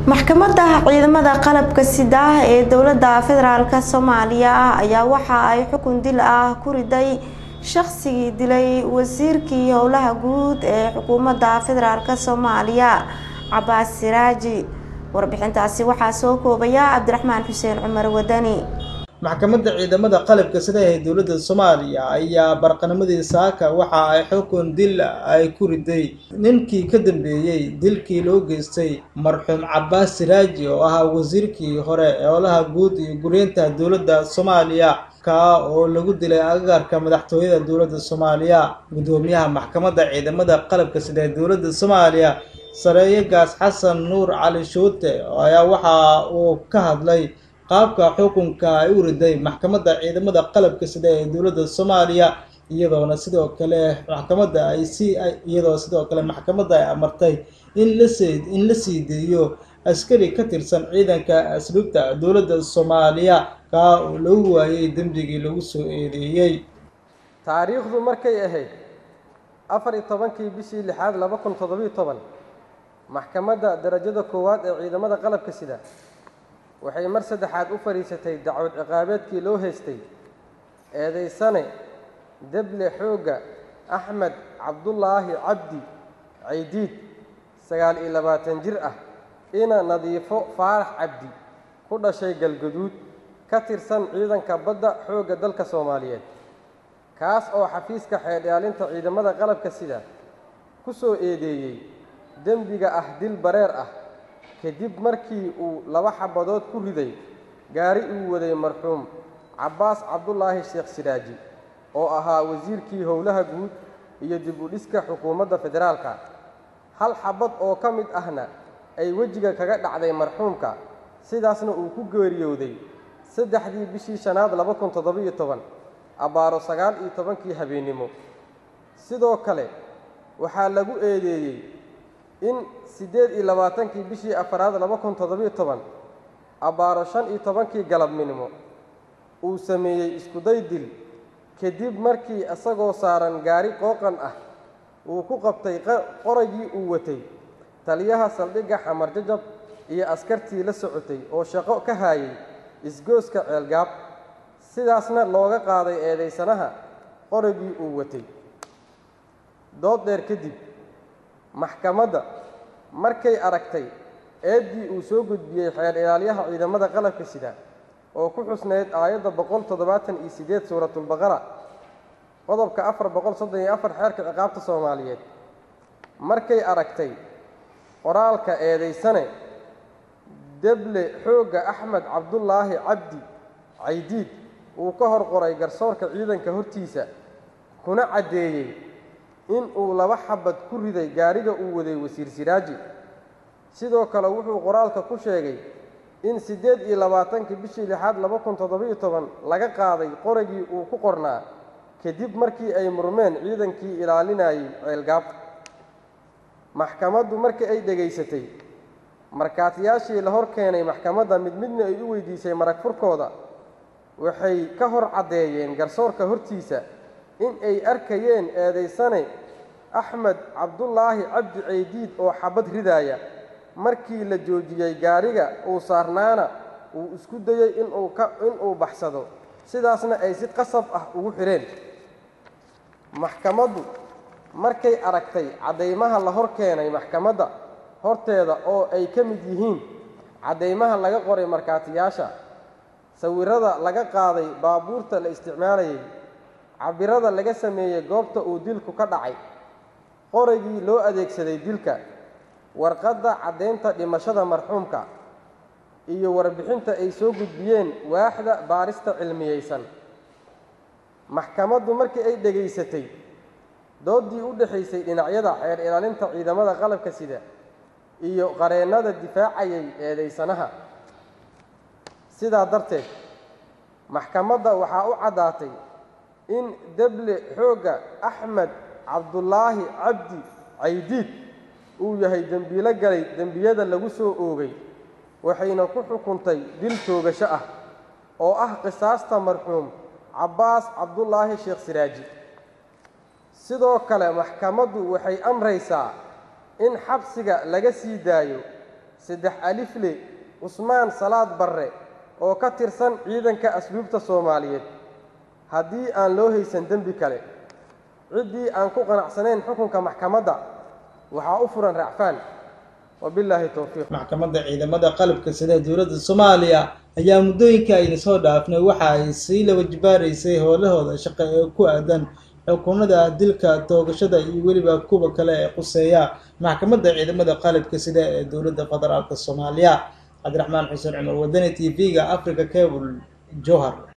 maxkamadda ciidamada qalabka sida ee dowladda federaalk soomaaliya ayaa waxa ay xukun dil ah ku riday shaqsigii dilay wasiirkii howlaha guud ee xukuumadda federaalk soomaaliya cabaas siraaji warbixintaasi waxaa soo koobaya cabdiraxmaan xuseen cumar wadani maxkamadda ciidamada qalabka sida ee dowladda soomaaliya ayaa barqanimadii saaka waxa ay xukun dil ay ku riday ninkii ka dambeeyey dilkii loo geystay marxuum cabaas siraaji oo ahaa wasiirkii hore ee howlaha guud iyo guryeynta dowladda soomaaliya kaa oo lagu dilay agagaarka madaxtooyada dowladda soomaaliya guddoomiyaha maxkamadda ciidamada qalabka sida ee dowladda soomaaliya sareeye gaas xasan nuur cali shuute ayaa waxa uu ka hadlay qaabka xukunka ay u riday maxkamadda ciidamada qalabka sida ee dowladda soomaaliya iyadoona sidoo kale maxkamadda ay si iyadoo sidoo kale maxkamadda ay amartay in lasi in la sii deeyo askari ka tirsan ciidanka asluubta dowladda soomaaliya kaa oo lagu waayey dembigii lagu soo eedeeyey taariikhdu markay ahayd afar iyo tobankii bishii lixaad laba kun toddobiyo toban maxkamadda darajada koowaad ee ciidamada qalabka sida waxay mar saddexaad u fadhiisatay dacwad ciqaabeedkii loo haystay eedaysane deble xoogga axmed cabdulaahi cabdi caydiid sagaal iyo labaatan jir ah ina nadiifo faarax cabdi ku dhashay galgaduud ka tirsan ciidanka badda xoogga dalka soomaaliyeed kaas oo xafiiska xeedhaalinta ciidamada qalabka sida ku soo eedeeyey dembiga ah dil bareer ah kadib markii uu laba xabadood ku riday gaari uu waday marxuum cabbaas cabdulaahi sheekh siraaji oo ahaa wasiirkii howlaha guud iyo dib u dhiska xukuumadda federaalka hal xabad oo ka mid ahna ay wejiga kaga dhacday marxuumka sidaasna uu ku geeriyooday saddexdii bishii shanaad laba kun toddobiyo toban abbaaro sagaal iyo tobankii habeennimo sidoo kale waxaa lagu eedeeyey in siddeed iyo labaatankii bishii afaraad laba kun toddobiyo toban abbaaro shan iyo tobankii galabnimo uu sameeyey iskuday dil kadib markii isagoo saaran gaari qooqan ah uu ku qabtay qoragii uu watay taliyaha saldhigga xamar jajab iyo askartii la socotay oo shaqo ka haayay isgooska ceelgaab sidaasna looga qaaday eedaysanaha qoragii uu watay dood dheer kadib maxkamadda markay aragtay eeddii uu soo gudbiyey xeer ilaalyaha ciidamada qalabka sida oo ku xusnayd aayadda boqol toddobaatan iyo siddeed suuratulbaqara qodobka afar boqol soddon iyo afar xeerka ciqaabta soomaaliyeed markay aragtay qoraalka eedaysane deble xoogga axmed cabdulaahi cabdi caydiid uu ka hor qoray garsoorka ciidanka hortiisa kuna caddeeyey in uu laba xabad ku riday gaariga uu waday wasiir siraaji sidoo kale wuxuu qoraalka ku sheegay in siddeed iyo labaatankii bishii lixaad laba kun toddobiyo toban laga qaaday qoragii uu ku qornaa kadib markii ay murmeen ciidankii ilaalinayay ceelgaab maxkamaddu markii ay dhegaysatay markaatiyaashii la hor keenay maxkamadda mid midna ay u weydiisay marag furkooda waxay ka hor caddeeyeen garsoorka hortiisa in ay arkayeen eedaysane axmed cabdulaahi cabdi caydiid oo xabad ridaaya markii la joojiyey gaariga uu saarnaana uu isku dayey inuu ka inuu baxsado sidaasna ay si qasab ah ugu xidheen maxkamaddu markay aragtay caddaymaha la hor keenay maxkamadda horteeda oo ay ka mid yihiin caddaymaha laga qoray markaatiyaasha sawirrada laga qaaday baabuurta la isticmaalayay cabirada laga sameeyey goobta uu dilku ka dhacay qoragii loo adeegsaday dilka warqadda caddaynta dhimashada marxuumka iyo warbixinta ay soo gudbiyeen waaxda baarista cilmiyeysan maxkamaddu markii ay dhegaysatay dooddii u dhexaysay dhinacyada xeer ilaalinta ciidamada qalabka sida iyo qareennada difaacayay eedaysanaha sidaa darteed maxkamadda waxaa u caddaatay in deble xoogga axmed cabdulaahi cabdi caydiid uu yahay dembiilo galay dembiyada lagu soo oogay waxayna ku xukuntay dil toogasho ah oo ah qisaasta marxuum cabbaas cabdulaahi sheekh siraaji sidoo kale maxkamaddu waxay amraysaa in xabsiga laga sii daayo saddex alifle cusmaan salaad barre oo ka tirsan ciidanka asluubta soomaaliyeed haddii aan loo haysan dembi kale ciddii aan ku qanacsanayn xukunka maxkamadda waxaa u furan racfaan wabilaahi towfiiq maxkamadda ciidamada qalabka sida dowladda soomaaliya ayaa muddooyinka ayna soo dhaafnay waxa ay sii la wajibaaraysay howlahooda shaqo ee ku aadan xukunada dilka toogashada iyo weliba kuwa kale ee quseeya maxkamadda ciidamada qalabka sida ee dowladda federaalk soomaaliya cabdiraxmaan xuseen cumar wadani t v-ga africa cable johar